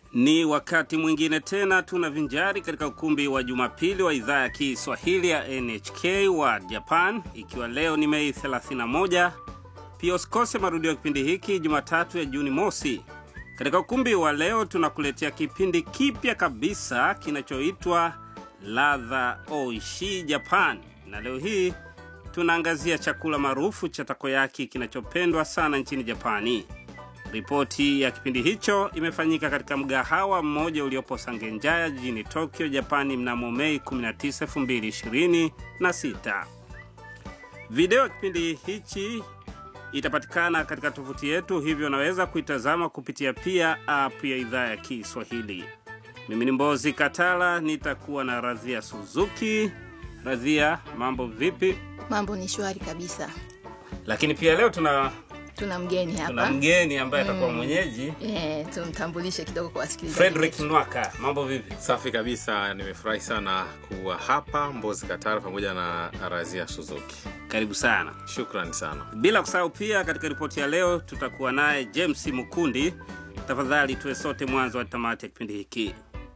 Ni wakati mwingine tena tunavinjari katika ukumbi wa Jumapili wa idhaa ya Kiswahili ya NHK wa Japan, ikiwa leo ni Mei 31. Pia usikose marudio ya kipindi hiki Jumatatu ya Juni mosi. Katika ukumbi wa leo tunakuletea kipindi kipya kabisa kinachoitwa Ladha Oishi Japan, na leo hii tunaangazia chakula maarufu cha takoyaki kinachopendwa sana nchini Japani. Ripoti ya kipindi hicho imefanyika katika mgahawa mmoja uliopo Sangenjaya jijini Tokyo, Japani mnamo Mei 19, 2026. Video ya kipindi hichi itapatikana katika tovuti yetu, hivyo unaweza kuitazama kupitia pia app ya idhaa ya Kiswahili. Mimi ni Mbozi Katala, nitakuwa na Radhia Suzuki. Radhia, mambo vipi? Mambo ni shwari kabisa. Lakini pia leo tuna Tuna mgeni tuna hapa mgeni ambaye atakuwa mwenyeji eh, tumtambulishe kidogo kwa wasikilizaji. Frederick Nwaka. Mambo vipi? Safi kabisa, nimefurahi sana kuwa hapa Mbozi Katara pamoja na Razia Suzuki. Karibu sana. Shukrani sana. Bila kusahau pia, katika ripoti ya leo tutakuwa naye James Mukundi. Tafadhali tuwe sote mwanzo wa tamati ya kipindi hiki.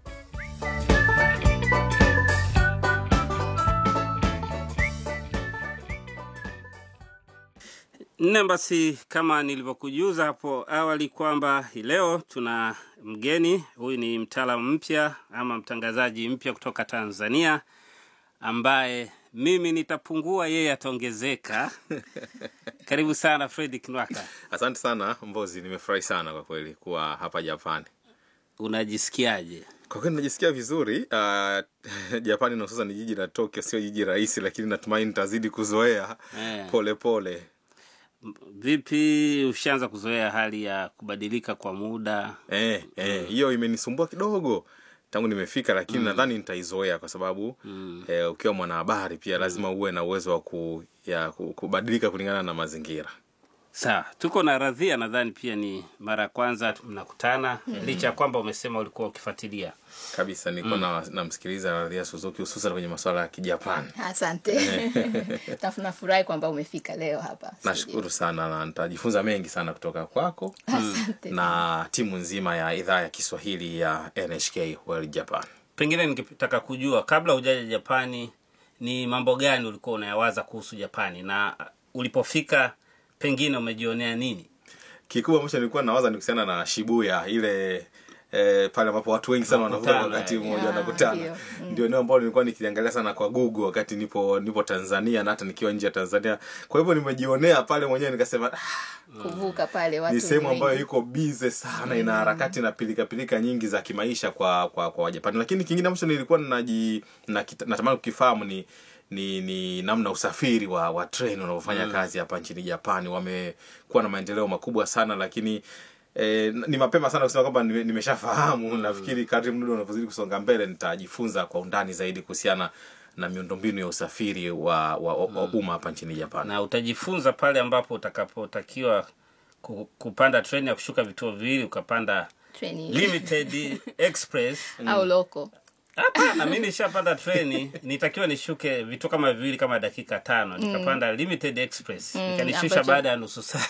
Nne, basi kama nilivyokujuza hapo awali kwamba hii leo tuna mgeni. Huyu ni mtaalamu mpya ama mtangazaji mpya kutoka Tanzania ambaye mimi nitapungua, yeye ataongezeka. Karibu sana Fredi Kinwaka, Asante sana Mbozi, nimefurahi sana kwa kweli kuwa hapa Japani. unajisikiaje? Kwa kweli najisikia vizuri. Uh, Japani na hususan ni jiji la Tokyo, sio jiji rahisi, lakini natumaini nitazidi kuzoea Eh. pole pole. Vipi, ushaanza kuzoea hali ya kubadilika kwa muda? Eh, eh, hiyo imenisumbua kidogo tangu nimefika, lakini nadhani nitaizoea kwa sababu eh, ukiwa mwanahabari pia lazima uwe na uwezo wa ku, ya, ku- kubadilika kulingana na mazingira. Sawa, tuko na Radhia, nadhani pia ni mara ya kwanza mnakutana, licha ya kwamba umesema ulikuwa ukifuatilia. kabisa nilikuwa na namsikiliza Radhia Suzuki hususan kwenye masuala ya Kijapani. Asante. Nafurahi kwamba umefika leo hapa. Nashukuru sana na nitajifunza mengi sana kutoka kwako Asante. na timu nzima ya idhaa ya Kiswahili ya NHK World Japan. Pengine ningetaka kujua kabla hujaja Japani, ni mambo gani ulikuwa unayawaza kuhusu Japani, na ulipofika pengine umejionea nini? Kikubwa ambacho nilikuwa nawaza ni kuhusiana na Shibuya ile eh, pale ambapo watu wengi sana wanavuka Wanakutana, wakati eh. mmoja Ah, wanakutana. ndio. Ndio eneo ambalo nilikuwa nikiliangalia sana kwa Google wakati nipo nipo Tanzania na hata nikiwa nje ya Tanzania. Kwa hivyo nimejionea pale mwenyewe nikasema ah, Kuvuka pale watu ni sehemu ambayo wengi. iko bize sana ina harakati na pilika pilika nyingi za kimaisha kwa kwa kwa Wajapani. Lakini kingine ambacho nilikuwa naji nakita- natamani kukifahamu ni ni, ni namna usafiri wa wa train unavyofanya kazi hapa nchini Japani. Wamekuwa na maendeleo makubwa sana, lakini eh, ni mapema sana kusema kwamba nime- nimeshafahamu. Nafikiri kadri muda unavyozidi kusonga mbele nitajifunza kwa undani zaidi kuhusiana na miundombinu ya usafiri wa wa, wa, wa umma hapa nchini Japani. Na utajifunza pale ambapo utakapotakiwa ku- kupanda treni ya kushuka vituo viwili, ukapanda Treni limited express au loko. Hapana, mi nishapanda treni, nitakiwa nishuke vituo kama viwili kama dakika tano, nikapanda limited express ikanishusha ambacho- baada ya nusu saa.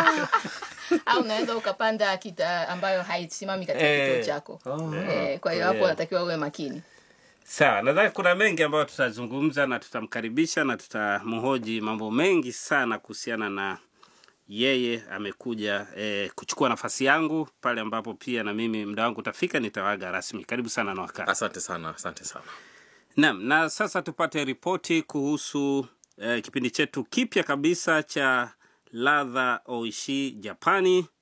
au unaweza ukapanda kita ambayo haisimami katika Eh. kituo chako. Eh, kwa hiyo Yeah. hapo unatakiwa uwe makini. Sawa, nadhani kuna mengi ambayo tutazungumza na tutamkaribisha na tutamhoji mambo mengi sana kuhusiana na yeye amekuja eh, kuchukua nafasi yangu pale ambapo pia na mimi muda wangu utafika nitawaga rasmi. Karibu sana na wakati. Asante sana, asante sana. Naam, na sasa tupate ripoti kuhusu eh, kipindi chetu kipya kabisa cha Ladha Oishi Japani